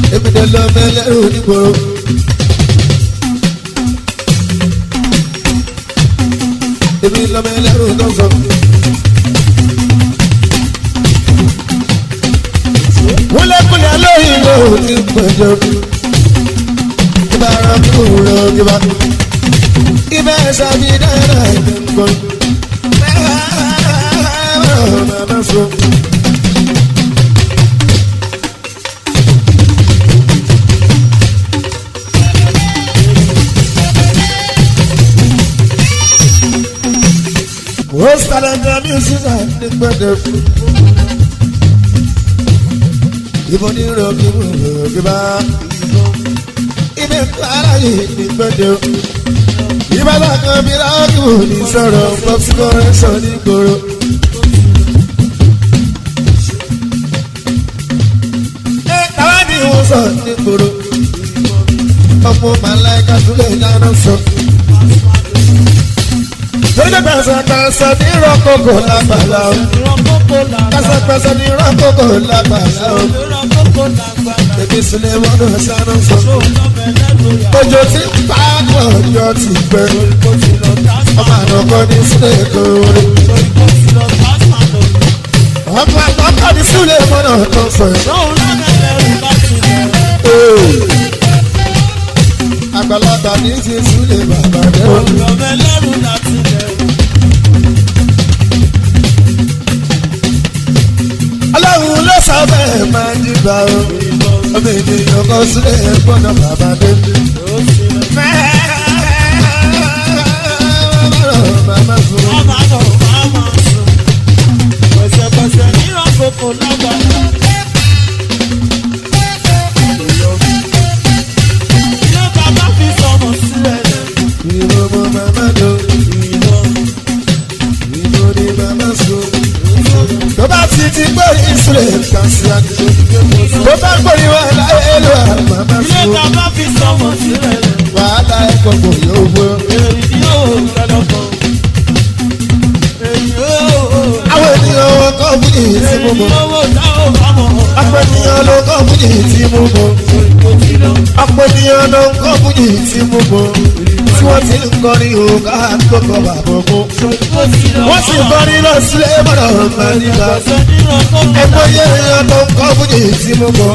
èmi lè lọ mẹ́lẹ́rù nígboro. èmi lọ mẹ́lẹ́rù tó sọ. kúlẹ̀kúlẹ̀ lóyìn ló ti pẹ̀jọ́. ìbára kúrò kíbá. ibà sábì dára ìgbẹ́ngàn. Mama so. Wọ́n sáré ní mísísà ní gbẹ̀dẹ̀. Ibo ní rọ̀bì rọ̀bì bá. Ibi klára yìí ní gbẹ̀dẹ̀. Ìbálà kan bí ráàkì ní sọ̀rọ̀ pọ́pì kọ́rẹ́ sọ ní gbòòrò. Ẹ káwá ní ìwọ̀n sọ ní gbòòrò. Ọ̀pọ̀ màláìka tún lè dáná sọ lórí pẹ̀sẹ̀pẹ̀sẹ̀ ní rọ́kòkò lágbàlá o. pẹ̀sẹ̀pẹ̀sẹ̀ ní rọ́kòkò lágbàlá o. Èmi sílẹ̀ wọ́n náà sáná sọ. Ojo ti pa ọjọ́ ti pẹ́. Ọmọ àdọ́kọ́ ní sílẹ̀ kórè. Ọmọ àdọ́kọ́ ní sílẹ̀ wọ́n náà tó fẹ́. Àgbàlagbà ní ti sílẹ̀ bàbá dẹ́wọ̀n. Ọlọ́run ló sọ bẹ́ẹ̀ máa ń dìgbà o. Ọmọ ènìyàn kan sílẹ̀ gbọ́dọ̀ bàbá dé. Màmá fún un. Ìwọ mọ màmá dò. Ìwọ ni màmá sùn. Tó bá ti ti gbọ́ ìsúlẹ̀ kan sí àdúgbò. Tó bá gbọ́ ìwà láyé ló wà màmá sùn. Wàhálà ẹ̀kọ́ kò yóò gbọ́. Àwọn ènìyàn wọn kọ́ fún ìyí tí mo mọ̀. Ọ̀pọ̀ ènìyàn ló kọ́ fún ìyí tí mo mọ̀. Ọ̀pọ̀ ènìyàn ló kọ́ fún ìyí tí mo mọ̀. Tí wọ́n ti ń kọrin òkà tó kọ bàbá mọ́. Wọ́n sì kọrin lọ sílé mọ́nà ọ̀gbà nígbà. Ẹgbẹ́ yẹ èèyàn ló kọ́ fún ìyí tí mo mọ̀.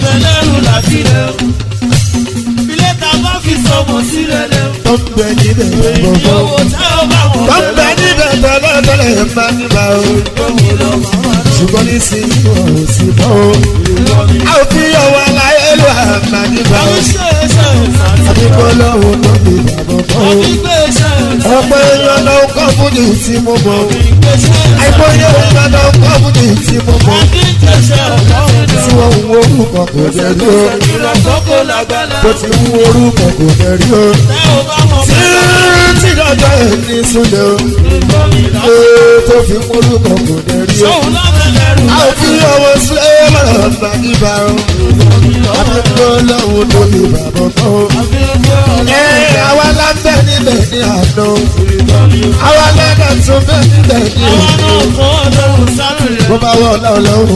Tó ń bẹ níbẹ̀ gbogbo. Tó ń bẹ níbẹ̀ tẹ́lẹ̀tẹ́lẹ̀ máa ń bá o. Ṣùgbọ́n ní sí ìwọ̀n ò sí mọ́ o. A ò fi ọwọ́ aláyé ló àmà nígbà o. Àbíkọ́ lọ́wọ́ tó fi bàbọ̀ kọ́ o. Ọ̀pọ̀ èèyàn ló ń kọ́ fún ní tí mo mọ̀ o. Àìmọye èèyàn ló ń kọ́ fún ní tí mo mọ̀ o. Tí wọ́n ń wo orúkọ kò jẹ́ rí o. Bó ti ń wo orúkọ kò jẹ́ rí o. Tí lọ́jọ́ èmi súnlẹ̀ o. Ee tó fi ń wo orúkọ kò jẹ́ rí o. A ò fi ọwọ́ sílẹ̀ mọ̀rọ̀ bá níbà o. Àbíkọ́ lọ́wọ́ tó fi bàbọ̀ kọ́ o. Ẹ àwa lábẹ́ níbẹ̀ ní àná. Àwa lẹ́dẹ̀ tún bẹ́ níbẹ̀ ní òní. Bó bá wọ̀ lọ́wọ́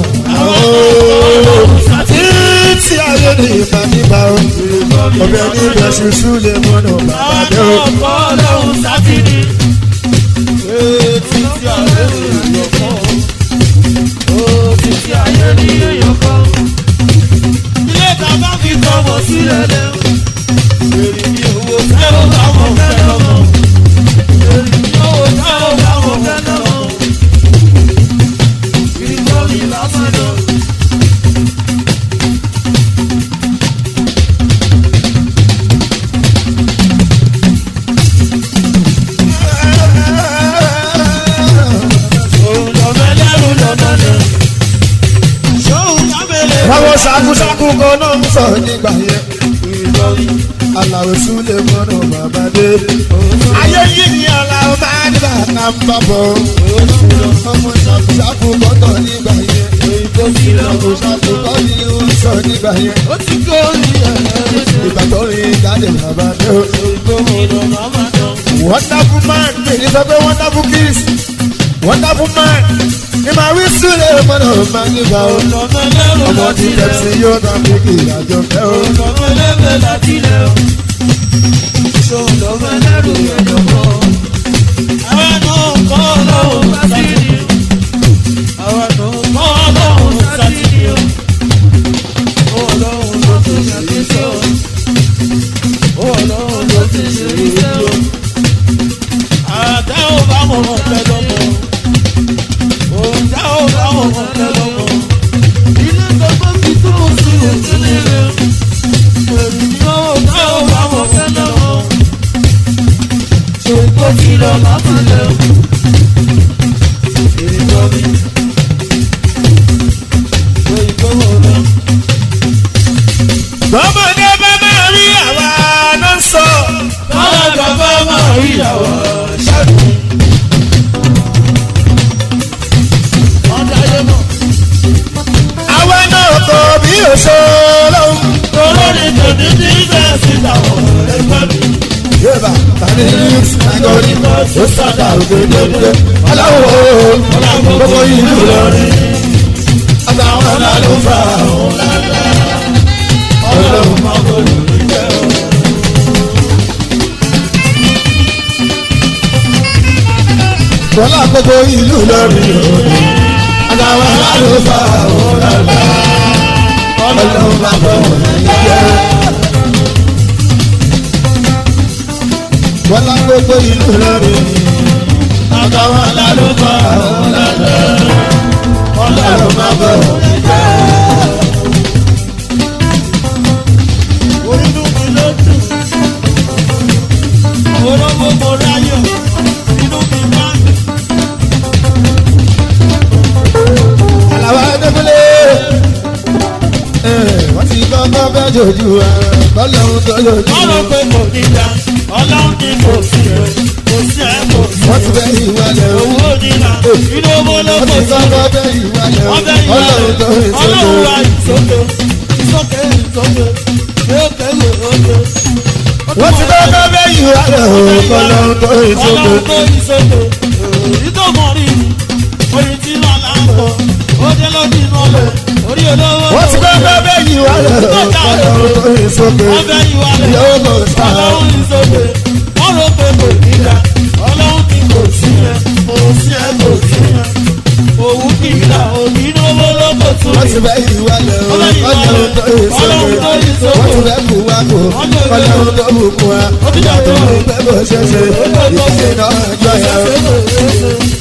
Títí ayé ni ìgbà níbà o. Ọbẹ̀ níbẹ̀ ṣuṣu lè mọ̀nà bàbá dé o. Àwọn ṣàkúṣàkú kan náà ń sọ nígbà yẹn. Àlàó súlẹ̀ mọ́nà bàbá dé. Ayé yìí ni àlàó máa ní bàtà ń bá bọ̀. Ọmọ ṣàkúṣàkú kan náà nígbà yẹn. Ṣàkúṣàkú kan ní ń sọ nígbà yẹn. Ìgbà tó rí jáde bàbá dé. Wonderful man, èyí sọ pé wonderful kiss. wonderful man ní màá wí sílẹ̀ mọ́nà máa ní bá o. ọmọ tí tẹ̀sí yóò dá kéèké àjọ fẹ́ o. tọ́mọdé bá máa rí àwa ló ń sọ. àwa náà kò bí òṣòro. yéèbà tani news nagori ó sàdá ògèdèǹdè aláwọ̀ gbogbo ìlú lọ́rin àtàwọn alálùfà ọlọ́run máa bọ̀ lórí jẹ́ o. bọ́lá gbogbo ìlú lọ́rin àtàwọn alálùfà ọlọ́run máa bọ̀ lórí jẹ́ o. bọ́lá gbogbo ìlú lọ́rin àtàwọn alálùfà ọlọ́run máa bọ̀ lórí jẹ́ o. àlàwà dẹ́kúnlé wọ́n ti kọ́kọ́ fẹ́ jojú bọ́lọ́hún tó lòdì Ọlọ́run ní kò sí ẹ̀, kò sí ẹ̀, kò sí wọ́n ti fẹ́ ìwálẹ̀ o owó nínà, inú owó ló wọ́n kò ti sí. kọ́kọ́ fẹ́ ìwálẹ̀ o Wọ́n fẹ́ ìwà bọ́lọ́hún tó rẹ̀, ọlọ́run wa lòdì ìsókè, ìsókè, ìsókè, lókè, lókè. wọ́n ti kọ́kọ́ fẹ́ ìwálẹ̀ o bọ́lọ́hún tó lòdì Ọlọ́run tó ìsókè, ìtòkùn rí mi, orin tí wọ́n là ń kọ, ó jẹ́ lọ́dún inú ọlẹ̀, orí olówó. wọ́n ti kọ́kọ́ fẹ́ ìwálẹ̀ o bọ́lọ́hún tó lòdì Wọ́n fẹ́ ìwà rẹ̀, yóò mọ̀ sáà. ọlọ́run ìsókè, wọ́n rò pé kò níjà, ọlọ́run ní kò sí ẹ̀, kò sí ẹ̀, kò sí ẹ̀. Òwú kìlà, òní inú owó ló kò tún wọ́n rí. ti fẹ́ ìwálẹ̀ o Ọlọ́run bọ́lọ́hún tó lòdì Ọlọ́run tó yí sókè. wọ́n ti fẹ́ kú wá kó bọ́lọ́hún tó bù kú wa yàtọ̀ ní pẹ́ bó ṣe ṣe ìṣe náà jọ yà o.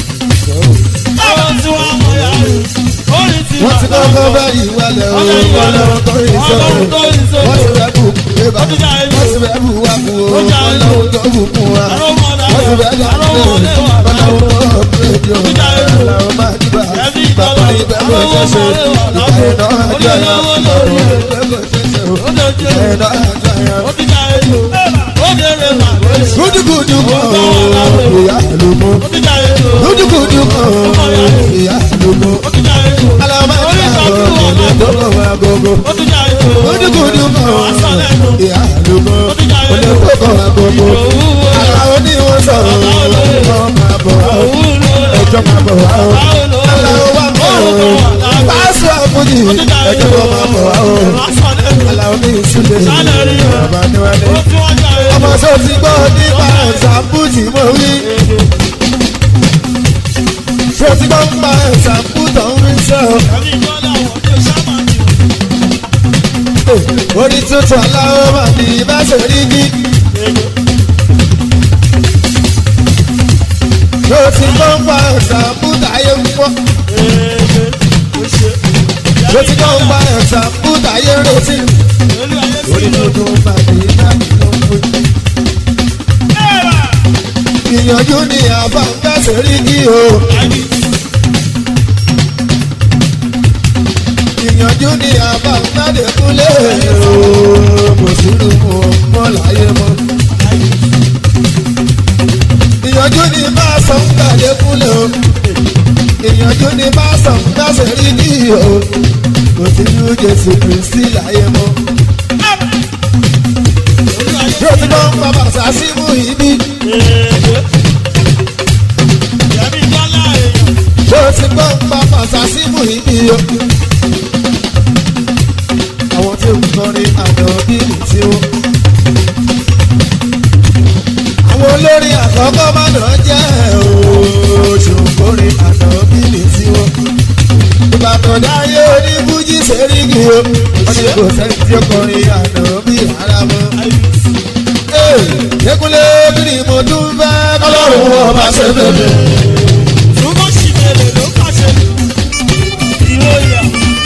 wọ́n ti kọ́kọ́ bá ìwálẹ̀ o bọ́lọ́hún tó lòdì wọ́n ti fẹ́ kú bébà wọ́n ti fẹ́ bù wá kú o bọ́lọ́hún tó bù kú wa wọ́n ti fẹ́ dà ní bọ́lọ́hún tó bù kú o aláwọ̀ máa dìbà bàbá ìgbẹ́ bó ṣe ṣe ìṣe náà jọ yà o ìgbẹ́ bó ṣe ṣe o ìṣe náà jọ yà o. gudugudu kan o ìyá àlùmọ́ gudugudu kan o ìyá àlùmọ́ alamọ ìyá ọ̀rọ̀ tó kọ̀ wá gbogbo gudugudu kan o ìyá àlùmọ́ olè tó kọ̀ wá gbogbo aláwọ̀ ni wọ́n sọ̀rọ̀ wọ́n máa bọ̀ wá o ẹjọ́ máa bọ̀ wá o aláwọ̀ wá bọ̀ o pàṣẹ àbújì ẹjọ́ kan máa bọ̀ wá o aláwọ̀ ní ìsúlẹ̀ bàbá níwájú ọmọ sọ ti gbọ́ nípa ẹ̀sàmpù tí mo wí. ṣé o ti gbọ́ nípa ẹ̀sàmpù tó ń rí sọ. orí tuntun aláwọ̀ máa ní bá ṣe rí ní. ṣé o ti gbọ́ nípa ẹ̀sàmpù táyé ń pọ̀. ṣé o ti gbọ́ nípa ẹ̀sàmpù táyé ń retí. orí tuntun máa ní bá ṣe rí ní ìyànjú ni àbá ń gbàsẹ̀ rí kí o. ìyànjú ni àbá ń gbàdé kúlẹ̀ o. kò sínú mu ọmọ láyé mọ́. ìyànjú ni bá a sọ ń gbàdé kúlẹ̀ o. ìyànjú ni bá a sọ ń gbàsẹ̀ rí kí o. kò sínú Jésù Kristi láyé mọ́. yóò ti gbọ́ ń pa bàtà sí mú ibi. ṣé o ti gbọ́ ń pa fàṣásí mú ibi o. àwọn tí ó ń kọrin àná bíbí tí ó. àwọn olórin àkọ́kọ́ má nà jẹ́ oṣù kọrin àná bíbí tí ó. ìbàdàn dáyé oníbújí sẹ́ríkì o. wọ́n ní kò sẹ́ni tí ó kọrin àná bí ara mọ́. Ekunle kiri mo tún fẹ́ kọ́lọ́run ọba ṣe bèbè. Túbọ̀ sì bèrè ló pàṣẹ. Ìròyìn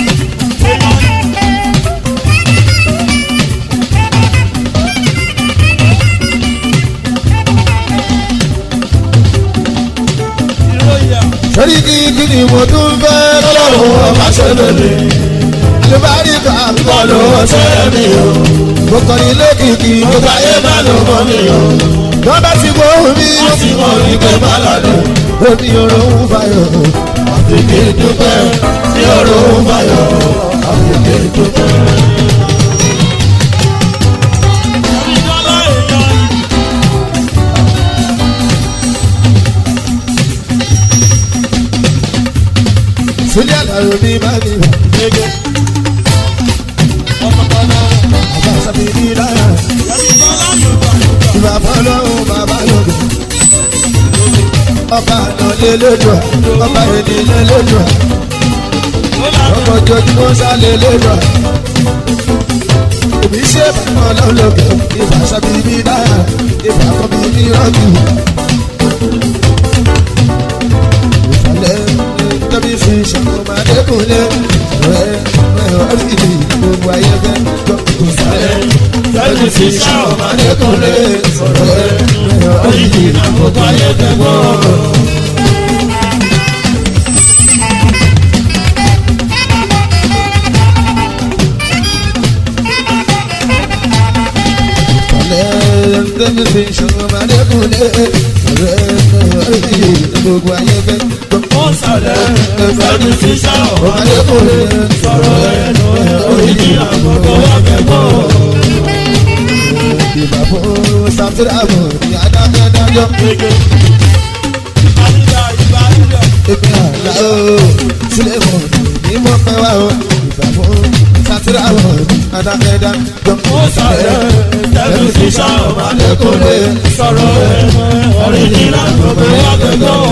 ìròyìn Sori kiri kiri mo tún fẹ́ kọ́lọ́run ọba ṣe bèbè. Àlùbáríkà kọ́ ló ṣe mí o. Mo kọrin lókìkí mo bá yé má ló mọ́ mi o. Lọ́ba ti gbọ́ mi ó ti mọ̀ ní pé má lọ́dún. Omi oró ń fayọ̀. Àfikè dúpẹ́ ní oró ń fayọ̀. Àfikè dúpẹ́. ìjọba èèyàn yìí. Sílẹ̀ àlàyé mi máa ní ìwà. Gẹ́gẹ́. Ọ̀pọ̀lọpọ̀ Àbá sábì ní láyà. Yàtìjọ́lá Yorùbá Yorùbá. Ìbá fọlọ́run bàbá lòdì. Ọba àná lé lójú ẹ̀. Ọba èdè lé lójú ẹ̀. Ó lànà Ọkọ̀ ojoojúmọ́ sálé lójú ẹ̀. Èmi ṣe bàbá ọlọ́lọ́gẹ̀. Ìbá sábì ní láyà. Ìbá kọ́ mi ní rọ́ọ̀kì. Ìfàlẹ́ tẹ́bí fi ṣàkóso Adékúnlé. Ọ̀rẹ́ ọ̀rẹ́ orí ìdí gbogbo ayé fẹ́ gbọ́. Ìfàlẹ́ tẹ́bí fi ṣàkóso Adékúnlé. Ọ̀rẹ́ ọ̀rẹ́ orí ìdí gbogbo ayé fẹ́ gbọ́. Ìfàlẹ́ tẹ́bí fi ṣàkóso Adékúnlé. Ọ̀rẹ́ ọ̀rẹ́ ìdí gbogbo ayé fẹ́ gbọ́. ó sàlẹ̀ ẹ̀fọ́dún sí sáwọ̀. Adékúnlé. Sọ̀rọ̀ ẹnu ẹ̀ oríjì àkókò wà kẹ́kọ̀ọ́. Ìbà fún Sàtúràmù ní adájọ́. Gẹ́gẹ́. Ìbálíjà ìbálíjà. Èmi àlá o, sílẹ̀ mọ̀ ní mo pẹ́ wá o. Ìbà fún Sàtúràmù ní adájọ́. Ó sàlẹ̀ ẹ̀fọ́dún sí sáwọ̀. Adékúnlé. Sọ̀rọ̀ ẹnu ẹ̀ oríjì àkókò wà kẹ́kọ̀ọ́.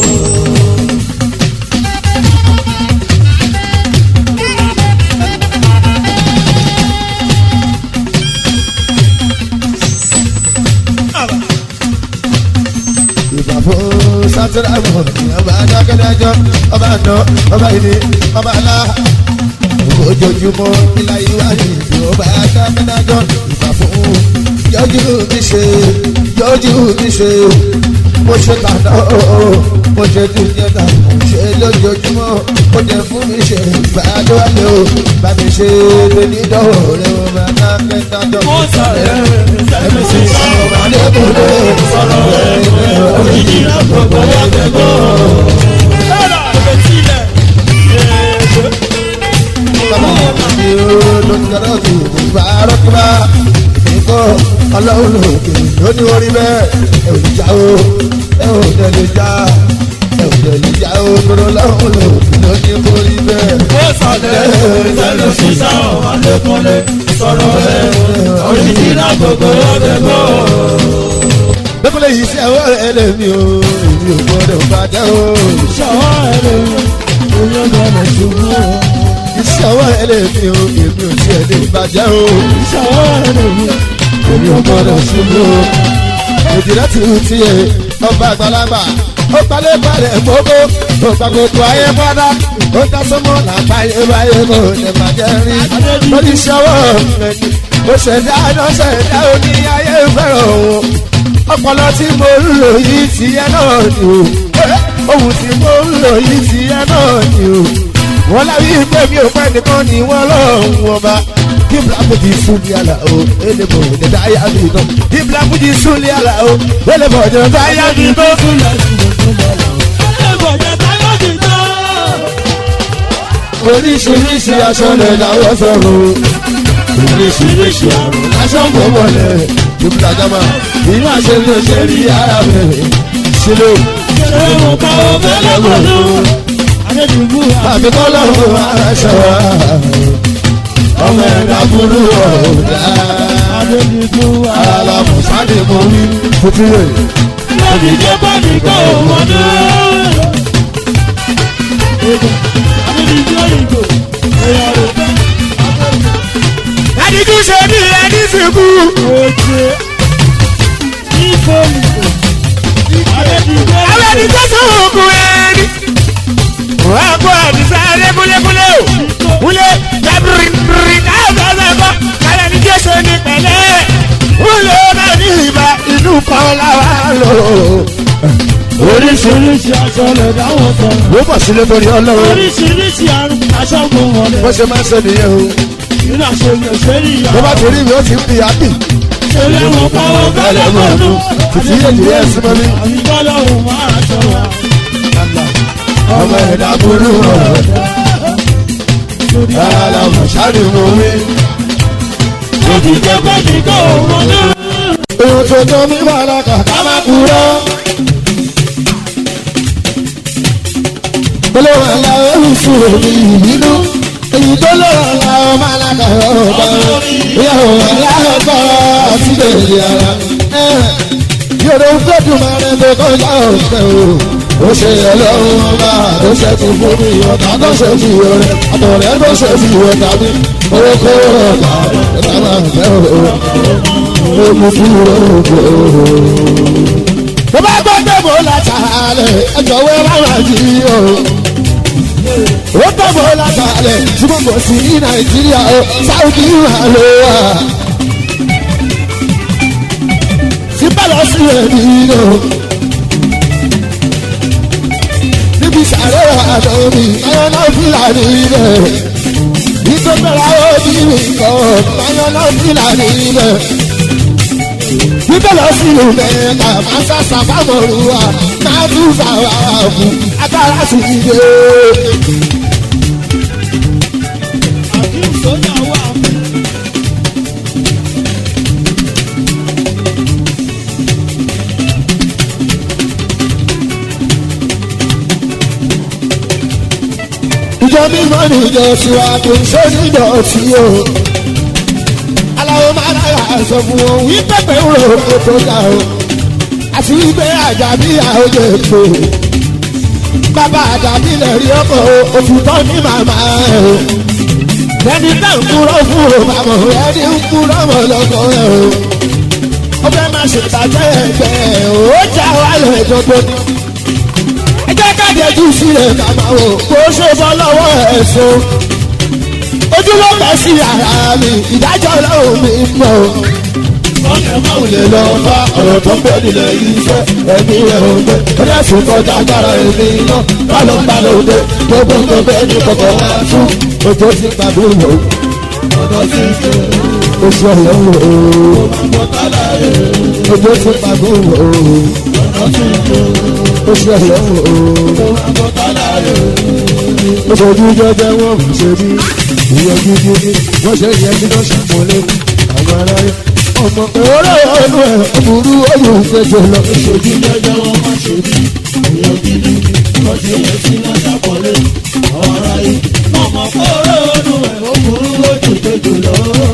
Ìbà fún Sàtúràmù ní ọba adájọ́. Ọba àná, ọba ìní, ọba alá. Ojoojúmọ́ ilá ìwádìí ìlú ọba adájọ́. Ìbà fún yọjú mi ṣe, yọjú mi ṣe. Mo ṣe tàná o, mo ṣe dúnyẹ́ náà, mo ṣe lójoojúmọ́. Mo jẹ fún mi ṣe ìbàdó wálé o. Bá mi ṣe lè ní dọ́wọ́ rẹ̀ o, máa ná kẹ́ńdájọ́. Ó sàlẹ̀ ẹ̀fọ́dún sí sáwọ̀. Adékúnlé Sọ̀rọ̀ ẹnu ẹ̀ oríjì àkókò wà kẹ́kọ̀ọ́. Ẹ̀rọ àgbẹ̀tílẹ̀. Gẹ́gẹ́. ọlọ́run lòkè lóní orí bẹ́ẹ̀ ẹ ò ní já o ẹ ò tẹ̀lé já ẹ ò tẹ̀lé já o lọ́rọ̀ ọlọ́run lòkè lóní orí bẹ́ẹ̀. ó sọlẹ̀ ìtẹ́lẹ̀ sísá ọ̀wá lẹ́kúnlé sọ̀rọ̀ ẹ̀ oríṣiríṣi gbogbo ọ̀dẹ́gbọ́. Bẹ́kúnlé yìí sí àwọn ẹlẹ́mi o èmi ò gbọ́dọ̀ bàjẹ́ o. ṣọwọ́ ẹ̀rẹ́ oyún gbọ́dọ̀ ṣubú o. Iṣẹ́ àwọn ẹlẹ́mi o èmi ò tiẹ̀ lè bàjẹ́ o. ṣọwọ́ ẹ̀rẹ́ Èmi ò gbọ́dọ̀ ṣubú o. Òjìlá ti ń tiẹ̀ ọba àgbàlagbà. Ó palẹ̀ balẹ̀ gbogbo. Ó gba gbogbo ayé padà. Ó dá sọ́mọ́ làbáyé báyé kò lè bàjẹ́ rí. Lórí ṣọwọ́ ẹni. Ó ṣẹ̀dá iná ṣẹ̀dá oní ayé fẹ́ràn òun. Ọpọlọ tí mo ń lò yìí ti ẹ náà ni o. Ohun tí mo ń lò yìí ti ẹ náà ni o. Wọ́n láwí pé mi ò pẹ́ nìkan ni wọ́n lọ́hùn ọba. Kí Bíláàbùjì súnlé àlà o, èlé bò ní dáyà mi tán. Kí Bíláàbùjì súnlé àlà o, èlé bò ní dáyà mi tán. ẹ̀gbọ̀jẹ̀ táyọ̀ ti tán. Oríṣiríṣi aṣọ lè láwọ́ sọ̀rọ̀. Oríṣiríṣi àrùn aṣọ ń bọ̀ wọlé. Jùmùlà jama, ìlú àṣẹ ló ṣe rí ara rẹ̀. sílẹ̀ ṣé mo bá wọn fẹ́lẹ́ mọ̀nú. adédìbò àbí kọ́lọ́run aṣọ ọmọ ẹ̀dá burú ọ̀dà adédìbò alámùsálì mo wí tuntun rẹ̀. lórí jẹ́ bọ́ọ̀lì kọ́ ọmọdé. adédìbò ìgò ẹ̀yà rẹ̀ Adigun ṣe bí ẹni sìnkú. oje ìfọ̀lì adédìbò Àwọn ẹni tó sọ òkú ẹni. Wọ́n á kó àdìsá ẹlé kúlékúlé o. Kúlé lábìrì bìrì káàbọ̀ ọ̀sẹ̀kọ̀. Kálẹ̀ ní Jésù ní pẹ̀lẹ́. Kúlé náà ní ìbá inú kan láwa lò. oríṣiríṣi aṣọ lè dáwọ́ sọ. Wọ́n bọ̀ sílé torí ọlọ́run. oríṣiríṣi àrùn aṣọ kò wọlé. Bó ṣe máa ń ṣe nìyẹn o. nínú àṣeyàn sẹ́rí ìyá. Tó bá torí mi ó ti ń fi àbí. ṣẹlẹ̀ wọn bá wọn fẹ́lẹ́ mọ̀nú. Títí èdè ẹ̀ sí mọ́ mi. àbíkọ́lọ́ òun máa aṣọ wa. Ọmọ ẹ̀dá burú ọ̀dà. Alámùsálì mo wí. lórí jẹ́ bọ́ọ̀lì kọ́ ọmọdé. Ohun tó tó mi wà lọ́kà ká má kúrò. Olówó ńlá oríṣi òbí ìbínú. Èyí tó lọ́wọ́ ńlá ọmọ alága ọ̀dọ́. Ìyàwó ńlá ọkọ̀ àti bèbè ara. Yòrò gbẹ́dùn máa rẹ̀ tó kọjá ọ̀sẹ̀ o. Ó ṣe ọlọ́run ọba tó ṣe ti fún mi ọ̀tá tó ṣe ti yọ rẹ̀. Àtọ̀rẹ́ tó ṣe ti yọ tàbí. Owó kó ọ̀gá ọ̀gá máa fẹ́ òun mo fi rògbò. Mo bá gbọ́ pé mo la tààlẹ̀ ẹjọ́ wẹ́ rárá jí o. Ó pẹ́ mo la tààlẹ̀ tí mo mọ̀ sí ní Nàìjíríà o, Sáúdì wà ló wà. Tí bá lọ sí ẹ̀mí o. Níbi sàrẹ́ àná mi, ayọ̀ náà fìlàní rẹ̀. Ìtọ́gbẹ̀rẹ̀ àwọn òbí mi kọ̀, ayọ̀ náà fìlàní rẹ̀ bíbẹ̀ lọ sí ìlú mẹ́ta máa sàṣà fámọ̀rùwà máa tún fàwà fún agbára sí ilé. àkíyèsí sójà wà fún. ìjọ mímọ́ ní ìjọ tiwa kò ń ṣe níjọ tí o. aláwo máa lára sọ fún wọn wí pẹ́pẹ́ ń rò ó tó ga o. àti wípé àjàbí àwòjọ èkó. bàbá àjàbí lè rí ọkọ̀ òfìtọ́ ní màmá ẹ̀ o. ẹni tá ń kúrò fún o bàbá ẹni ń kúrò mọ́ lọ́kọ̀ ẹ̀ o. ó fẹ́ máa ṣèbàjẹ́ ẹgbẹ́ ẹ̀ o. ó já wálé gbogbo ẹ jẹ́ ká dẹjú sílẹ̀ ká máa wò kó ṣe bọ́ lọ́wọ́ ẹ̀sùn. ojú ló bẹ̀ sí ara mi ìdájọ́ ọlọ́run mi mọ̀ o. ọ̀nà máa Báwo lè lọ bá ọ̀rọ̀ tó ń bẹ nílẹ̀ yìí fẹ́ ẹ̀mí ẹ̀ ò gbé. Ó dẹ̀ sùn kọjá agbára ẹ̀mí iná. Bálọ̀ ń balẹ̀ òde gbogbo tó bẹ́ẹ̀ ní kọ̀kọ̀ wá fún. Ojú ti gbàdúrà o. ọ̀dọ́ sí ìjọ Oṣù ọ̀yọ́ o. àgbọ̀tálà rẹ̀ Ojú ti gbàdúrà o. ọ̀dọ́ sí ìjọ Oṣù ọ̀yọ́ o. àgbọ̀tálà rẹ̀ Oṣooju jẹjẹ wọn kò ṣe bí ìyẹn gidi ni wọ́n ṣe yẹ kí wọ́n ṣàpọ̀lé àwọn ará yẹn. Ọmọ òwúrọ̀ ọ̀nù ẹ̀ burú oyún ìgbẹ́jọ lọ. ojú jẹjẹ wọn má ṣe bí èèyàn gidi wọ́n ṣe yẹ sí náà ṣàpọ̀lé ọ̀rọ̀ yìí ọmọ kọ́rọ́ ọdún ẹ̀ ó burú lójú kejì lọ.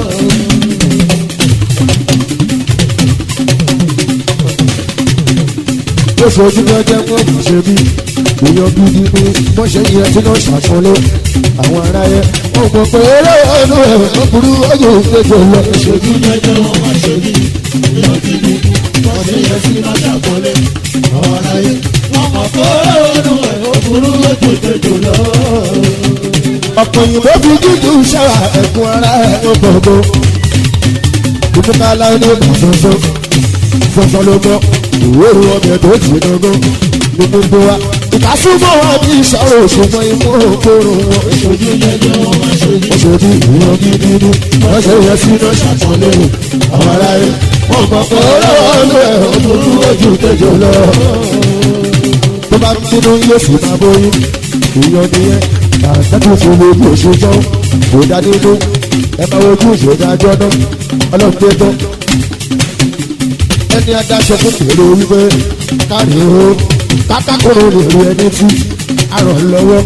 Oṣooju jẹjẹ wọn kò ṣe bí ìyẹn gidi ni wọ́n ṣe yẹ kí wọ́n ṣàpọ̀lé àwọn ará yẹn. Ọmọ òwúrọ̀ ọ̀nù ẹ̀ burú oyún ìgbẹ́jọ lọ. ojú jẹjẹ wọn má ṣe bí èèyàn gidi wọ́n ṣe yẹ sí náà ṣàpọ̀lé ọ̀rọ̀ yìí ọmọ kọ́rọ́ ọdún ẹ̀ ó burú lójú kejì lọ. ọ̀pọ̀ òyìnbó fi dúdú ṣẹ́wà ẹ̀kún ara ẹ̀ ó gbọ̀ngbọ̀. ìdúkà láwọn ní ìgbà ṣoṣo ṣoṣo ló mọ ìwé ìwé ọbẹ̀ tó ti dọ́gbọ́n ní gbogbo wa. ìkásùnmọ́ wa bí ìṣòro òṣùwọ̀n imú òkúrò wọn. ojú jẹjẹ wọn má ṣe bí. wọ́n ṣe bí ìwé gidi ní wọ́n ṣe yẹ sí iná ṣàtúnlé àwọn aráyé. wọ́n mọ̀ pé olówó ọdún ẹ̀ òdúrú ojú kejì lọ. tó bá ń bínú yóò sì máa bóyún ìyọ̀ nìyẹn àtẹ́kùn fún mi bí oṣù tán kò dá nínú ẹ máa wojú ìṣèdájọ́ náà ọlọ́run tó tán. ẹ ẹni adáṣọ fún fèrè wípé kárí o kákákòrò lè rí ẹni tí arọ̀ lọ́wọ́.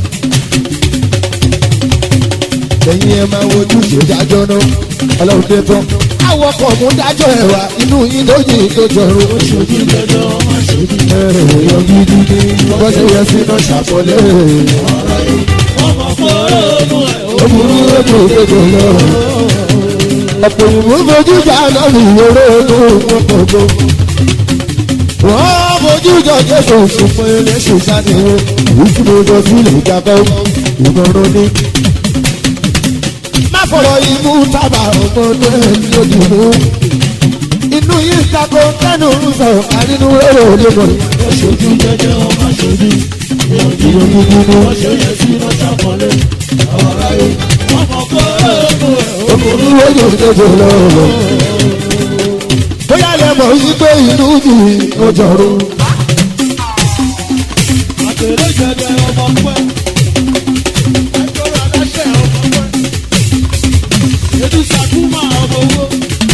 lẹ́yìn ẹ máa wojú ìdájọ́ náà ọlọ́run dé tán. àwọn ọkọ̀ mú dájọ́ ẹ̀wà inú yín lóyìn tó jọrọ. Oṣooju jẹjọ má ṣe bí. èèyàn gidi ni wọ́n ṣe yẹ sínú ṣàkọlé. Ọmọ fọ́ọ̀nù ẹ̀ ó burú lójú ìgbèjọ lọ. ọ̀pọ̀ ìwé fojú jà náà ní ìwéré tó wọ́n kọ̀ọ̀kan. wọ́n fojú jọ jésù ṣùgbọ́n eléṣù sáníwó ìfúnnojọ sílẹ̀ ìjàkọ́ ìmọ̀ràn ní. má fọ̀rọ̀ imú tábà ọmọdé lójú mú. inú yìí tako tẹnu sọ àrínú èrò lẹ́mọ̀. oṣooju jẹjọ má ṣe bí. ìyọ̀ gidi ni Wọ́n ṣe yẹ sí iná ṣàkọlé. Ọ̀rọ̀ ayé. Ọmọ fọ́ọ̀nù ẹ̀ ọkùnrin lójú ìdójú lọ́wọ́. bóyá lè mọ̀ wípé inú yìí ó jọrọ. Àtẹ̀lé jẹjẹ ọmọ pẹ́. Ẹgbẹ́rún aláṣẹ ọmọ pẹ́. Edu Sakuma ọmọ owó.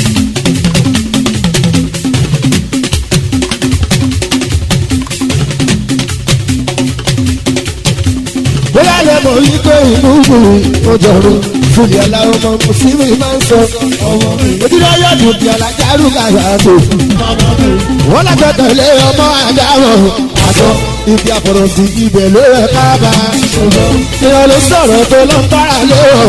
bóyá lè mọ̀ wípé inú yìí ó jọrọ. fúnni ọ̀la ọmọ mùsùlùmí máa ń sọ. Ọmọ mi. ojúlé yóò dùn bí alájárù kàrà tó. Ọmọ mi. wọ́n lájọ tẹ̀lé ọmọ àdáwọ̀ àtọ́ ibi àfọ̀rọ̀ sí ibẹ̀ ló rẹ̀ kábà. ìyá ló sọ̀rọ̀ tó ló ń bára lé o.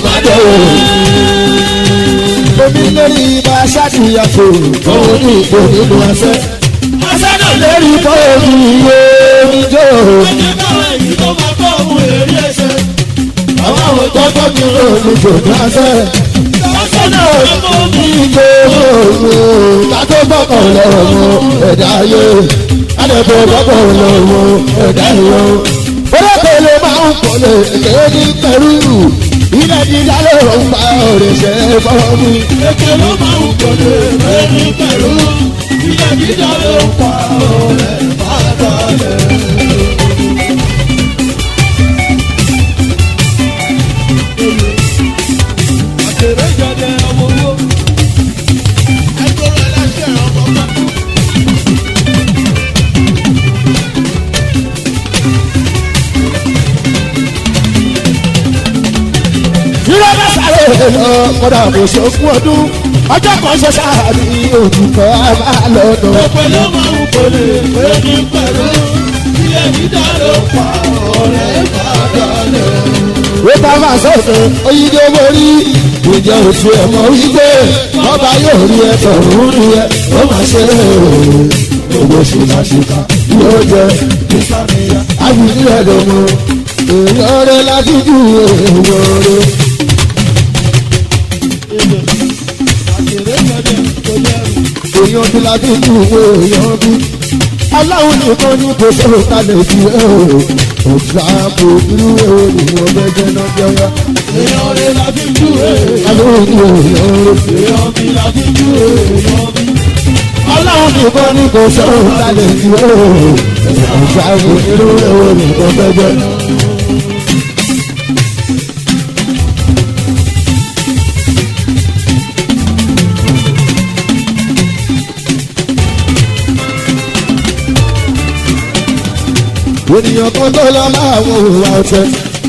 omi lórí ibà ṣáàtìyàtò òun ní ìbò nínú ẹsẹ̀. Asẹ́nà lérí bọ́ọ̀lù iye oníjó. Ẹjẹ́ káwọn èyí tó máa bọ́ ohun èrè ẹsẹ̀. àwọn àwọn tọ́jọ́ mi rò ní jòdì ẹsẹ̀. Asẹ́nà ọmọ mi. ìjọ òòrùn kátó bọ́kàn lọ́wọ́ ẹ̀dá ayé. adẹ́fẹ́ bọ́kàn lọ́wọ́ ẹ̀dá ìwọ. olókèlè máa ń kọ́lé èké ní pẹ̀lú. ilẹ̀ dídá ló ń bá ọ̀rẹ́ ṣe fọ́ mi. Èké ló máa ń gbòde lórí pẹ̀lú. Ilé dídá ló ń pa ọ̀rẹ́ bàtàlẹ̀. Àtẹ̀rẹ́ jẹjẹ ọmọ owó. Ẹgbẹ́rún aláṣẹ ọmọ pápá. Irọ́ bá sáré lọ kọ́dà kò ṣe fún ọdún. Ọjọ́ kan ṣe sáàbì òtútọ́ àbálọ́dọ̀. Èké ló máa ń gbòde lórí pẹ̀lú. Ilé dídá ló ń pa ọ̀rẹ́ bàtàlẹ̀. Ó bá máa sọ̀tọ̀ oyídé borí. Ìjẹ́ òtún ẹ̀ mọ̀ wípé ọba yóò rí ẹ tọ̀rún rí ẹ. Ó máa ṣe owó ṣìkàṣìkà yóò jẹ Ìsàmìyà. àbùdí ẹ̀ lọ́mọ. Èèyàn rẹ̀ láti ju èèyàn rẹ̀. Àtẹ̀rẹ́ jẹjẹ kò lẹ́rù. èèyàn bí la bí ju èèyàn bí. aláwọn nìkan ní kò sọ̀rọ̀ kalẹ̀ bí ẹ o. ọ̀gá kò irú èrò ìwọ̀n bẹ́jẹ̀ náà jẹ́ wá. Èèyàn rẹ̀ la fi jú èèyàn. aláwọn ní èèyàn rẹ̀. Èèyàn mi la fi jú èèyàn mi. aláwọn nìkan ní kò sọ̀rọ̀ kalẹ̀ bí ẹ o. ọ̀gá kò irú èrò ìwọ̀n bẹ́jẹ̀ náà. ènìyàn kan tó lọ máa wo ìwà ọ̀tẹ̀.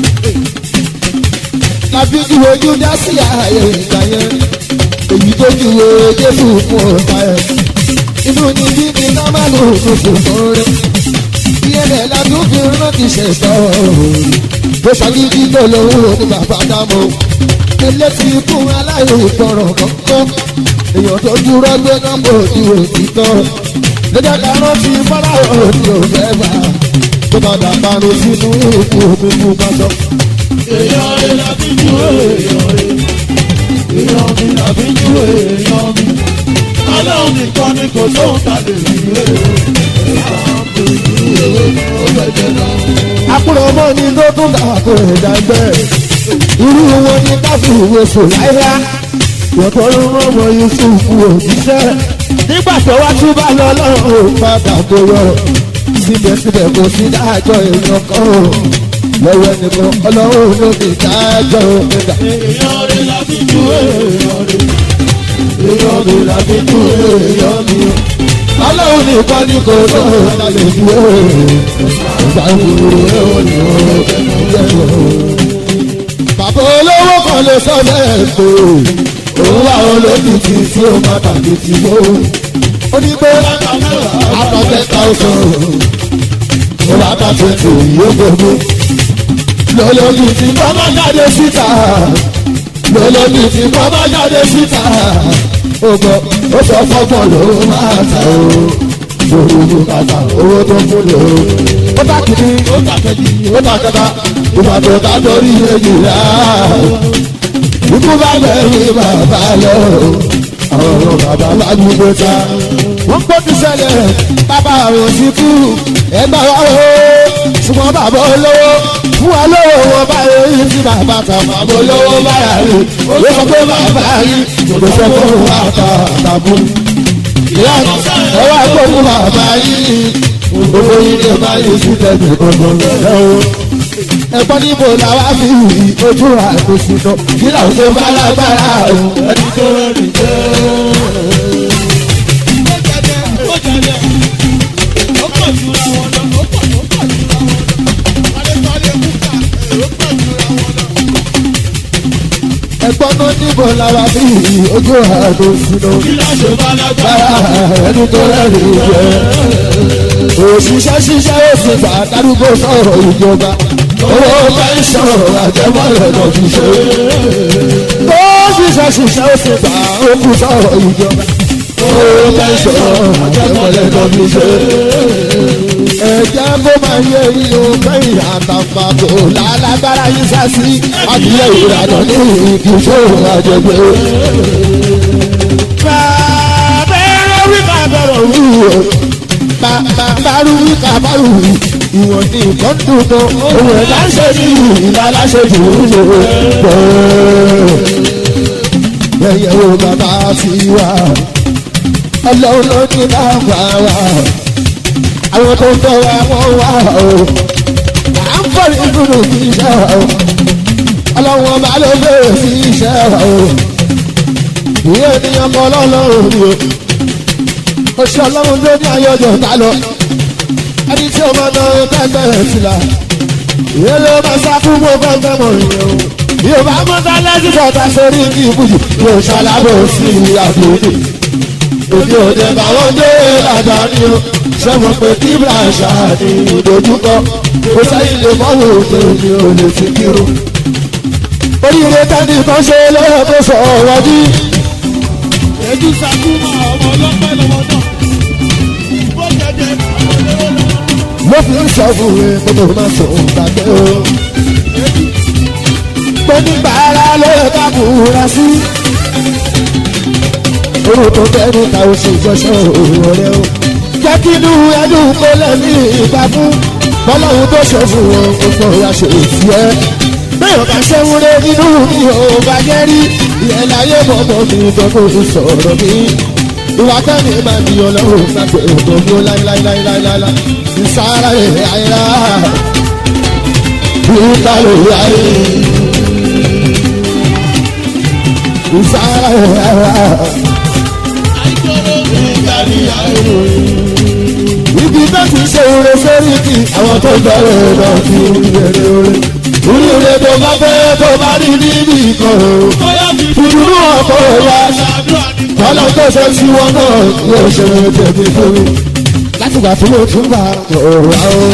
láfi ju ojú dá sí ààyè ìgbà yẹn èyí tó ju jésù fún ọ̀tá ẹ̀. inú ni bí ní nọ́màlù tuntun fún rẹ̀. ìyẹnlẹ̀ ládùn fi rántí ṣẹ̀ṣọ́ tó ṣàgídí tó lówó ní bàbá dámọ̀. elétí ikú aláìní ìgbọràn kọ̀ọ̀kan èèyàn tó dúró gbé nọ́mbà òdi òtítọ́ lọ́jọ́ kan rántí fọ́láwọ́ òdi òfẹ́ bá tó padà parun sínú òkú omi mú bàtọ́. Èèyàn rẹ̀ la fi jú èèyàn rẹ̀. Èèyàn mi la fi jú èèyàn mi. Ọlọ́run nìkan ni kò sóhun ta lè fi wé. Èèyàn mi jú èèyàn ó gbẹ̀jẹ̀ lọ. àkúrò ọmọ ni ló tún dà kó ẹ̀dá gbẹ́. irú wọn ni káfí ìwé sùn láyá. yọ̀tọ̀ ló rán ọmọ yusufu òjíṣẹ́. nígbà tó wá tún bá lọ lọ́rùn padà tó yọ. síbẹ̀síbẹ̀ kò sí dájọ́ èèyàn kan o. lọ́wọ́ ẹnìkan ọlọ́run ló fi dájọ́ ẹ̀dá. Èèyàn rẹ̀ la fi jú èèyàn rẹ̀. Èèyàn mi la fi jú èèyàn mi. ọlọ́run nìkan ní kò tó lálẹ́ fi ó ìgbà ìwúrò ó ní ó jẹ́ ó. bàbá olówó kan lè sọ bẹ́ẹ̀ pé òun wà olókìkí tí ó máa tàbí tí ó. ó ní pé àtàtẹ́ thousand ó bá ta twenty yóò gbogbo. lọ́lọ́bí tí bàbá jáde síta lọ́lọ́bí tí bàbá jáde síta ó gbọ́ ó sọ fọ́gbọ́n ló máa ta o lórí ìlú kàtà owó tó fún lò ó. ó bá kìíní ó bá kejì ó bá kẹta ìgbà tó ta torí èjìlá ikú bá bẹ̀rù bàbá lọ àwọn ọ̀rọ̀ bàbá bá gbogbo ta. wọ́n gbọ́ ti ṣẹlẹ̀ bàbá àwọn ti kú ẹgbẹ́ wa o ṣùgbọ́n bàbá olówó fún wa lówó wọn báyìí tí bàbá ta bàbá olówó báyà rí ó sọ pé bàbá rí kò sọ fún wa ta àtàbù. ìyá ẹ wá gbóhùn bàbá yìí gbogbo yìí ní báyìí sí tẹ̀sí gbogbo lọ́wọ́ ẹ̀gbọ́n níbo la wá fi ojú àgbèsì lọ kí làwọn tó bá lágbára o. ẹni tó rìn jẹ́. ẹ̀gbọ́n náà níbo la wá fi ojú àgbèsì lọ kí làwọn tó bá lágbára ẹni tó rìn jẹ́. òṣìṣẹ́ ṣiṣẹ́ òsì gbà dárúgbó sọ̀rọ̀ ìjọba owó pẹ́ńsọ̀n àjẹmọ́lẹ̀ lọ fi ṣe. ó ṣiṣẹ́ ṣiṣẹ́ ó sì gbà ó kú sọ̀rọ̀ ìjọba. owó pẹ́ńsọ̀n àjẹmọ́lẹ̀ lọ fi ṣe. ẹ̀jẹ̀ kó máa yẹ inú kẹ́yìn àtàǹpàkò lálágbára yín sá sí adìyẹ ìrànà ní ìkìṣó àjẹgbẹ́. bàbá ẹ̀rọ wí bàbá ẹ̀rọ wí o bàbáru kàbáru ìwọ̀n ní nǹkan dùn tó òun ẹ̀dá ń ṣe ní ìlà aláṣẹ jù ú lò pọ̀. ẹ̀yẹ̀ wo bàbá ti wà ọlọ́run ló ní bàbá wa àwọn tó ń tọ́ wa wọ́n wà o à ń fọ́ ìdúró sí iṣẹ́ wa o ọlọ́run ọba ló bẹ̀rẹ̀ sí iṣẹ́ wa o ìyẹn ènìyàn kan lọ́lọ́run ni o oṣù ọlọ́run ló ní ayọ̀jọ̀ ta lọ ẹni tí ọmọ náà kẹgbẹ́ sí la ìyẹn ló máa sá fún mọ́ fẹ́fẹ́ mọ̀ ìyẹn o yóò bá mọ́tà lẹ́sìn bọ̀tà sórí ní ìbùjù yóò ṣàlábọ̀ sí àbòdì òde òde báwọn dé àdáni o sẹ́wọ̀n pé kí bíláṣà ní ìdojúkọ kò sẹ́yìn lè mọ́wọ́ òde òde ò lè fi kírun oríire tẹ́ni kan ṣe lọ́wọ́ tó sọ ọ̀rọ̀ bí. Èdú Sakuma ọmọ ọlọ́pẹ́ lọ́wọ́ náà. Bó jẹjẹ ọmọ olówó lọ́wọ́. mo fi ń sọ fún mi pé mo máa sọ gbàgbé o. pé nígbà ara ló yẹ ká kúra sí. orú tó tẹ́nu ta oṣù ìjọsọ òwò rẹ o. jẹ́ kí inú ẹdùn kó lẹ́mí ìgbà fún. bọ́lọ́hún tó ṣe fún wọn gbogbo ìyá ṣe òsì ẹ́. bẹ́ẹ̀ ọ̀gá ṣe ń rẹ nínú mi ò bá jẹ́ rí. ìyẹn láyé bọ̀bọ̀ mi gbọ́dọ̀ sọ̀rọ̀ mi ìwà tẹ́mi máa di ọlọ́run láti ètò ní ó láíláíláíláíláí ìsára ẹ̀ àìrá ìtàlẹ̀ ayé ìsára ẹ̀ àìrá Àìjọ́rò ìgbàlì àìrò. ibi tó ti ṣe oore sórí kí àwọn tó bẹ̀rẹ̀ lọ sí ìbẹ̀rẹ̀ oore oríire tó bá fẹ́ tó bá rí níbi kan o Bóyá fi ìdúró ọkọ̀ wa ṣàdúrà ní kọ́lá tó ṣe sí wọn náà yóò ṣe tẹ̀mí fún mi láti gbà tí mo tún bá ọ̀rọ̀ àwọn.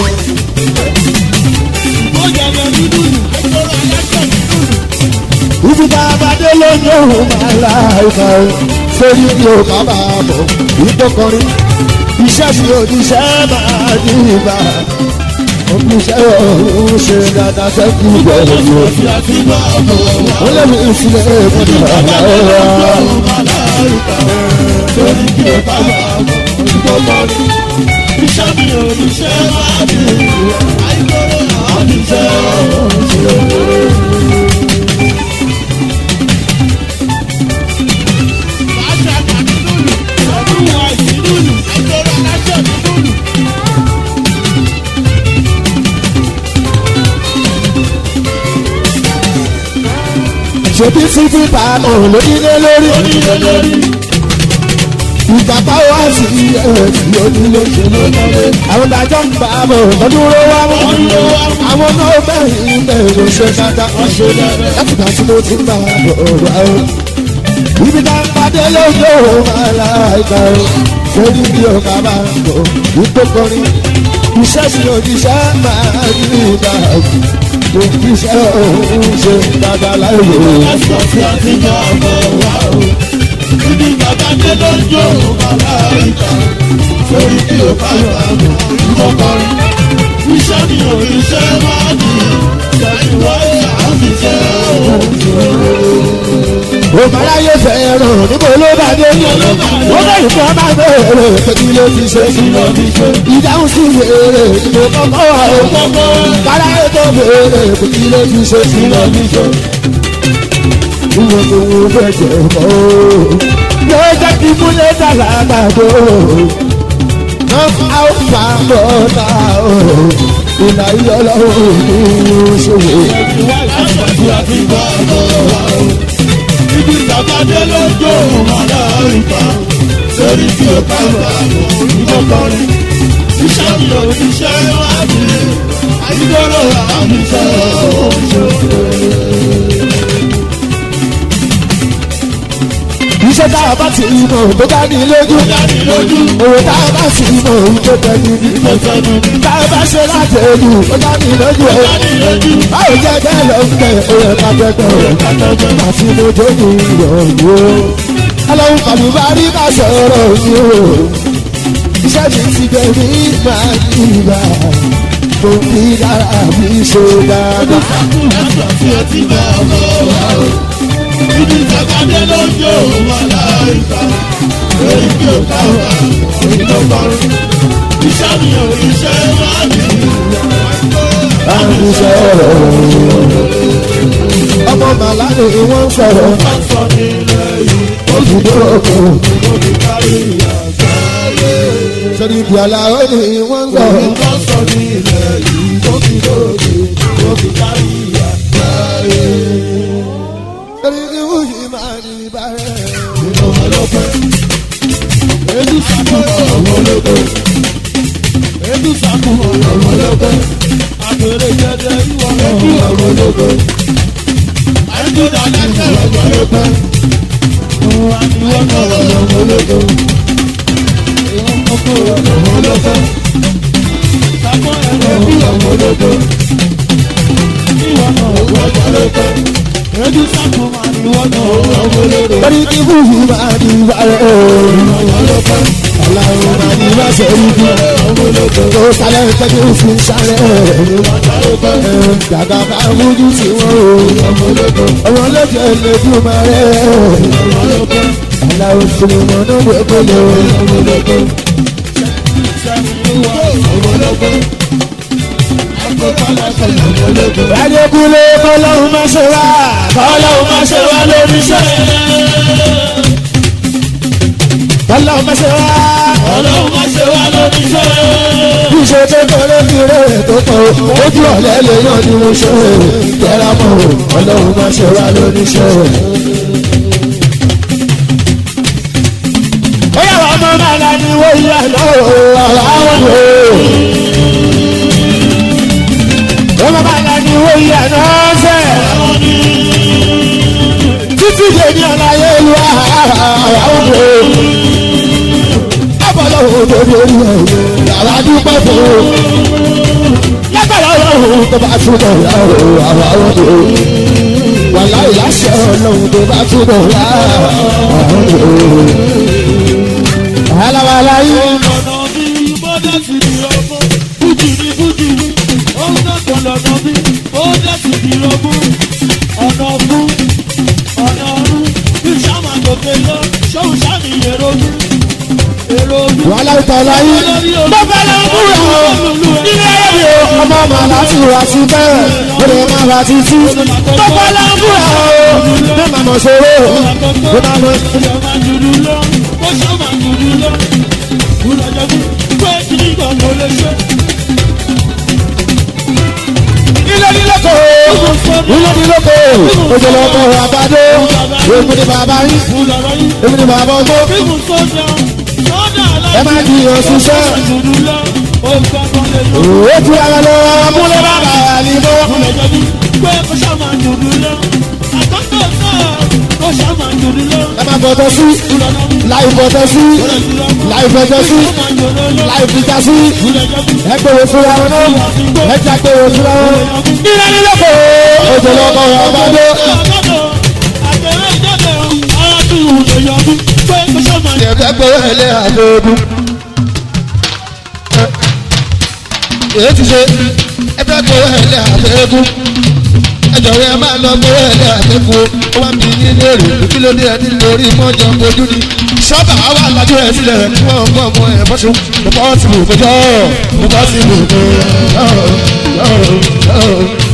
bó jẹjẹ dúdú nù. Àìjọ́rò aláṣẹ dúdú nù. ibi tá a bá dé lójú òun máa la ìka o sórí bí o bá bá a bọ̀ ìtọ́kọrin iṣẹ́ sí oníṣẹ́ máa ní ìgbà oníṣẹ́ ọ̀hún ṣe dáadáa sẹ́kù bẹ̀rẹ̀ ni o. Fi àti bá ọmọ wa. wọ́n lé mi ìsìlẹ̀ ìfọ̀dà ọ̀rọ̀ Torí kí o bá wà ọmọ ìgbọ́mọ rí. Iṣẹ́ mi ò ní ṣe máa bí ìwé. Àìjọ́rò àwọn ìṣe ọ̀hún ṣe. Bàṣà kàdí lùlù. Ọdún wa ìsìn lùlù. Àìjọ́rò aláṣẹ dúdú nù. ṣèbí sí fífa òun lónílé lórí Onílé lórí. ìgbà táwọn á sì ẹ̀ tí onílé ṣe ló lọlé. àwọn ìdájọ́ ń bá a bọ̀ lọ́dún ló wá mú àwọn náà bẹ̀rẹ̀ bẹ̀rẹ̀ ṣe dáadáa wọ́n ṣe dáadáa. láti gbà tí mo ti ń bá a bọ̀ wá o. ibi tá a pàdé lójú òun ara ìgbà o sórí bí ọ̀gá bá ń bọ̀ wípé kọrin iṣẹ́ sí òjíṣẹ́ máa ń rí ìgbà mo fi iṣẹ́ òun ṣe dáadáa láì wò ó. Ẹ̀sọ́ tí a ti gbà bọ̀ wá o. Ibi bàbá dé ló ń jó bàbá ìta. Sórí kí o bá wà mọ̀ ìkọ̀kọ̀rin. Iṣẹ́ mi ò ní ṣe máa dì. Sẹ́yìn wáyé àfiṣẹ́ òun òmàláyé fẹ́ràn níbo ló bá dé ó bẹ̀rù fún ọba bẹ̀rẹ̀ pé kí ló ti ṣe kí ló fi ṣe. ìdáhùn sí wèrè ìbò kọ́kọ́ wà ó káráyé tó bèrè pé kí ló ti ṣe Kí ló fi ṣe. ìwọ tó wù fẹ́ jẹ mọ́ ó yóò jẹ́ kí múlẹ̀ dàgbà gbàgbó náà àwọn fàmọ́ ta ó ìlà ìyọ́lọ́wọ́ ní ìṣòwò. Ẹ̀sọ́ tí a ti gbà bọ̀ wá o. Ibi bàbá dé ló ń jó bàbá ìta. Sórí kí o bá wà mọ̀ ìkọ̀kọ̀rin. Iṣẹ́ mi ò ní ṣe máa dì. Àyíkọ́rọ̀ àfiṣẹ́ òun iṣẹ́ tá a bá ti mọ̀ tó bá ní lójú Dání lójú. owó tá a bá sì mọ̀ tó tẹ̀lé ní. Ìfẹ̀sẹ̀nu ní tá a bá ṣe láti ẹnu ó bá ní lójú ẹ̀. dání lójú. báwo jẹ́ bẹ́ẹ̀ lọ ń bẹ̀ ó yẹ ká tẹ́tẹ́ Kàtọ́jọ́ àti mo jó ní ìrọ̀lú o. ọlọ́run kàbí bá rí ká sọ̀rọ̀ ní o. iṣẹ́ mi ti gbé mi máa ń ìgbà tó fi dára mi ṣe dáadáa. Ẹ̀sọ́ tí a ti gbà bọ̀ wá o. Ibi ìjàkadì ló ń jó wọn láìka. Lórí kí o ká wà ìdọ́gbọ́rún. Iṣẹ́ mi ò ní ṣe máa dì. láti sọ̀rọ̀ ọmọ màlá ni wọ́n ń sọ̀rọ̀ Wọ́n sọ nílẹ̀ yìí. ó fi dúró kù. Mo fi kárí àgbáyé. sọ́ni ibi àlàó ni wọ́n ń sọ̀rọ̀. Wọ́n sọ nílẹ̀ yìí. Mo fi lóde. Mo fi kárí àgbáyé. sọ́ni ibi wúyì máa ní bàrẹ̀. Nínú ọlọ́pẹ́. Edu sàkóso ọmọ ológo. Edu sàkóso ọmọ ológo. Àpèrè jẹjẹ ìwọ edu ọmọ ológo. Àìjọ dáadáa sọ̀rọ̀ ọmọ ológo. Òun àtiwọ́ sọ̀rọ̀ ọmọ ológo. Ìwọ́n kọ́kọ́ ọmọ ológo. Sàkó ẹ̀rọ edu ọmọ ológo. Ìwọ náà ọmọ ológo. Edu sàkóso àtiwọ́ náà ọmọ ológo. sọ́ni ibi wúyì máa ní bàrẹ̀. aláwo máa ní bá sẹ́rí bí. tó sálẹ̀ tẹ́jú fi sálẹ̀. dàgbà bá mójú sí wọn o. ọmọ lójú ẹlẹ́dùn máa rẹ̀. aláwo sinimá náà gbogbo lọ. adékúnlé kọ́lọ́hún máa ṣe wá. kọ́lọ́hún máa ṣe wá lórí iṣẹ́. kọ́lọ́hún máa ṣe wá. Ọlọ́run máa ṣe wá lórí iṣẹ́. Iṣẹ́ tó kọ́lé fi rẹ̀ tó tọ̀ ojú ọ̀lẹ́ lè yàn ní mo ṣe tẹ́ra mọ́ ọlọ́run máa ṣe wá lóníṣẹ́. Ó yà wá ọmọ máa la ní wọ́n yà lọ́wọ́ àwọn ọmọ. Ọmọ máa la ní wọ́n yà náà fẹ́. Títí dè ní ọ̀làyé ìlú àwọn ọmọ. Abọ́lọ́ òde lórí ẹ̀yẹ yàrá dúpẹ́ fún un. Lágbára ọlọ́run tó bá túbọ̀ yá o, àwa ọ̀dọ̀ o. Wàlá ìláṣẹ ọlọ́run tó bá túbọ̀ yá àwa ọ̀dọ̀ o. Wàhálà yìí. Ọ̀nà bí bọ́dá ti di ọmọ, fújì ní fújì ní, ó ń dọ̀tọ̀ lọ́nà bí bọ́dá ti di ọmọ. Ọ̀nà fún ọ̀nà ọ̀run, bí sáma gòkè lọ, ṣóun sáni èrò mi. Èrò mi. Wàhálà ìtàlá yìí. Bàbá ló ń búra o. Nílé ayé mi o. Ọmọ màá láti wá sí bẹ́ẹ̀. Ó lè má ra títí. Bàbá ló ń búra o. Bí màmá ṣòro o. Bí màmá Ìjọba máa dúdú lọ, ó ṣọ́ máa dúdú lọ. Ìlọjọ bí pé kí ní ìgbà mo lè ṣe. ilé ní lóko. Ilé ní lóko. Ojú lọ bọ̀ àbádé. Èmi ni bàbá yín. Ìlọrọ yìí. Èmi ni bàbá ọgbọ́n. Bíbù sọ́jà, ẹ má di oṣù sẹ́. dúdú lọ ó gbọ́dọ̀ lè lọ. ó ti ara lọ múlẹ̀ bàbá àlìmọ́. Kúlẹ̀ jẹ̀bi pé kó ṣá máa dúdú lọ. Àkọ́kọ́ náà kó ṣá máa dúdú lọ. ẹ má bọ̀tọ̀ sí láì bọ̀tọ̀ sí láì fẹ̀tọ̀ sí láì fìjà sí ẹ gbèrò fúnra wọn náà ẹ jà gbèrò fúnra wọn. ìrẹ́ ní lọ́kọ̀ òjò lọ́kọ̀ ọba dé. ẹ̀fẹ́ gbèrò ẹlẹ́ àdóòdù. èyí ti ṣe ẹ̀fẹ́ gbèrò ẹlẹ́ àdóòdù. ẹjọ rẹ máa lọ gbèrò ẹlẹ́ àdóòdù. ó wá bí nílé rè kí ló dé ẹni lórí mọ́jọ ojú ni. sọ́bà wà lájú ẹ̀ sílẹ̀ kí wọ́n gbọ́ ọmọ ẹ̀ bọ́sù. mo bọ́ sí ibùkún jọ́ mo bọ́ sí ibùkún jọ́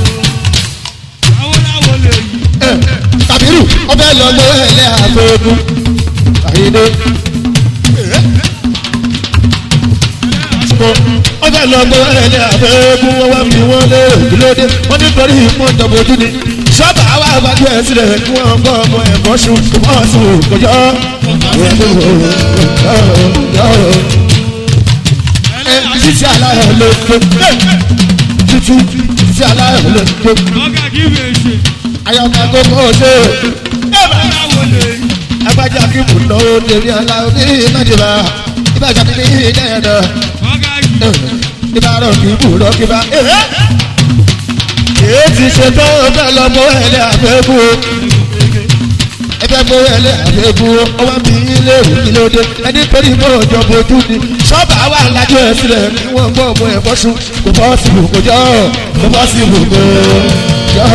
kàbírù ọbẹ̀ lọ gbèrò ẹlẹ́ àdóòdù. àyíndé. ọbẹ̀ lọ gbọ́ ẹlẹ́ àbẹ́ẹ́gún wọn wá fi wọ́n lé ìlódé wọ́n nítorí ìmọ̀ ìjọbojú ni ṣọ́ọ̀bà wa àbájú ẹ̀ sílẹ̀ kí wọ́n gbọ́ ọmọ ẹ̀kọ́ sùn wọ́n sùn kọjọ́. títí aláyọ̀ ló ké títí títí aláyọ̀ ló ké ayọ̀ká gbogbo ṣe agbájá kí mò ń náwó tèmi aláwọ̀ ní ìmájìlá ìbájá mi ní ìdẹ́yẹ̀dọ̀ ìbára kì í bù lọ kí bá. èyí ti ṣe tó bẹ́ẹ̀ lọ mọ ẹlẹ́ àfẹ́kù o ẹgbẹ́ mọ ẹlẹ́ àfẹ́kù o ó wá bí ilé ìwé ló dé ẹni torí mọ ọjọ́ bojú ni ṣọ́ọ̀bà wà lájọ ẹ̀ sílẹ̀ kí wọ́n gbọ́ ọmọ ẹ̀ bọ́sùn kò bọ́ sí ibù kò jọ́ kò bọ́ sí ibù kò jọ́.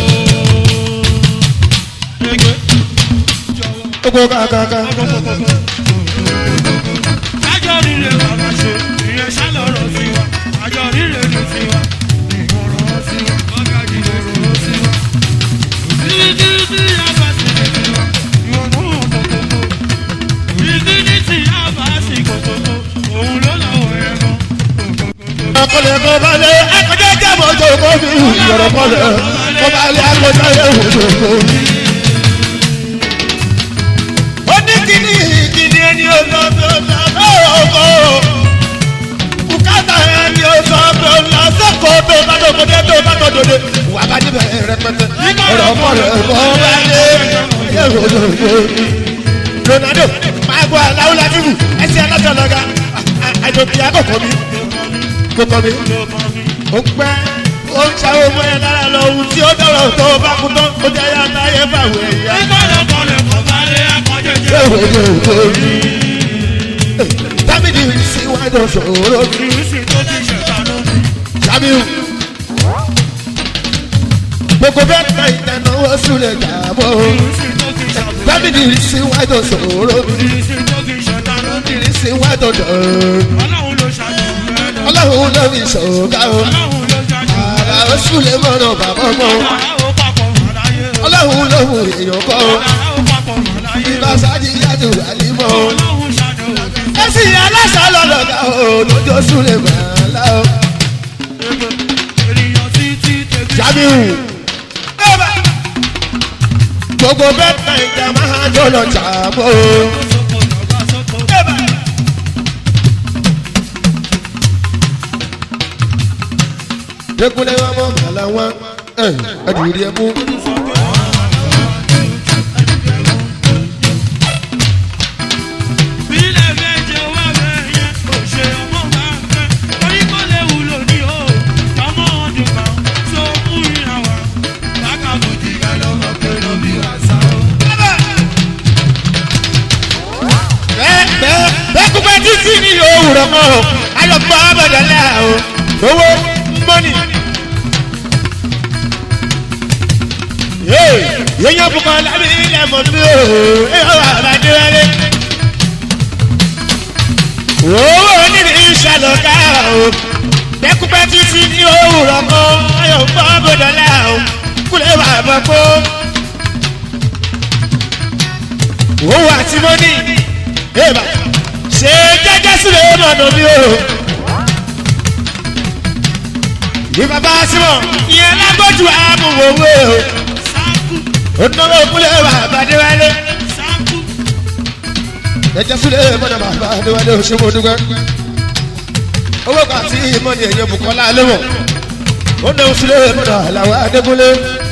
gbogbo kàkàkà. Àjọ rírè bàbá ṣe, ìyẹn ṣálọ̀rọ̀ sí wa. Àjọ rírè ní tiwa, ìmọ̀ràn sí wa. Ọ̀gájì ìmọ̀ràn sí wa. Títí tí a bá sì lè fi wa, ìwọ̀n náà kòkòkò. Títí ní tí a bá sì kòkòkò, òun ló lọ́wọ́ ẹ̀ mọ́. akọlẹ kọ balẹ̀ akọjá jábọ̀ tó kọ́ mi ìyọ̀rọ̀ kọlẹ̀ kọ balẹ̀ akọjá yẹ wò tó kọ́ mi. ó ní kíní kíní ẹni ọ̀dọ́ tó ta lọ́rọ̀ kọ́ bùkátà ẹni ọ̀dọ́ tó ta sọ́kọ̀ tó bá tó kọ́ dé tó bá tó dòde wà bá níbẹ̀ rẹpẹtẹ ọ̀rọ̀ kọlẹ̀ kọ balẹ̀ yẹ wò tó kọ́ mi. Ronaldo máa gbọ́ aláwọ̀ látìmù ẹsẹ̀ alátọ̀lọ́gà àjòkè àkọ́kọ́ mi kókó mi. ó pẹ́ ó ń ṣàwọn ọmọ yẹn lára lọ ohun tí ó dọ̀rọ̀ tó o bá kú tán ó jẹ́ yá táyé fàwọ̀ ẹ̀yà. Ìkọ̀lẹ̀kọ̀lẹ̀ kò bá lé akọ́jẹ́jẹ́. Ṣé ìwé ni òkú mi? Tábìlì sí wájú ṣòro mi. Ìrísí tó ti ṣẹ̀dá lónìí. Ṣábíù. Gbogbo bẹ́ẹ̀ ta ìdánáwó súnlẹ̀ dàbọ̀. Ìrísí tó ti ṣàbùkù. Tábìlì sí wájú ṣòro mi. Ìrísí tó ti ṣẹ̀dá lónìí. Tábìlì sí wájú dọ̀rọ̀. Ọlọ́run ló ṣàjù rẹ̀ lọ. Ọlọ́run ló fi ṣòga o. Ọlọ́run ló ṣàjù rẹ̀ Àrà lọ. ó súnlẹ̀ mọ́nà bàbá mọ́. Àrà ó papọ̀ mọ́ láyé o. Ọlọ́run ló mú èèyàn kọ́ o. Àrà ó papọ̀ mọ́ láyé o. Ìbáṣáájì yàtọ̀ àlímọ́ o. Ọlọ́run ṣàjù rẹ̀ lọ. ẹsì aláṣà lọ́lọ́gà o lójó súnlẹ̀ gbàlá o. Ènìyàn títí tẹ̀sí. Jamiu gbogbo bẹ́ẹ̀ ìjà máa jọ lọ jàmọ́ o. Sọ́kò lọ́gbà sọ́kò. Dẹ́kunlé wọn mọ̀ màlá wọn ẹ̀ẹ́dìrí ẹ̀ mú. Bílẹ̀ méje wá bẹ́ẹ̀ kò ṣe ọmọ bá ń fẹ́. Orí kò lè wúlò ní o. Ọmọ ọdún kan tó mú ìrìn àwà. Bákàbùdì ká lọ́mọ pé ló bí àṣà o. bẹ́ẹ̀ bẹ́ẹ̀ bẹ́ẹ̀ kúpẹ́ títí ní òwúrọ̀ mọ́ o alọ́gbọ́n abọ̀dọ̀lá o owó mọ́nì. yéèyàn bùkọ́ lábí ilẹ̀ mọ̀ mí o ẹ̀rọ àbájúwálé. owó níbi ìṣàlọ́ká o bẹ́ẹ̀ kúpẹ́ títí ní òwúrọ̀ mọ́ alọ́gbọ́n abọ̀dọ̀lá o kúlẹ̀ wà bọ̀ kó. owó àti mọ́nì eba ṣe jẹjẹ sílẹ̀ mọ̀nà mi o. ní bàbá símọ̀ ìyẹn lágbójú àmúwòwò o. Sáàkù ó náwó kúlẹ̀ wà bàdéwálé. sáàkù ẹ̀jẹ̀ súlẹ̀ mọ́nà bàbá adéwálé òṣèlú dúpẹ́. owó kan àti ìmọ̀ni èèyàn Bùkọ́lá lẹ́wọ̀n ó náà súlẹ̀ mọ́nà àlàwọ̀ adékúnlé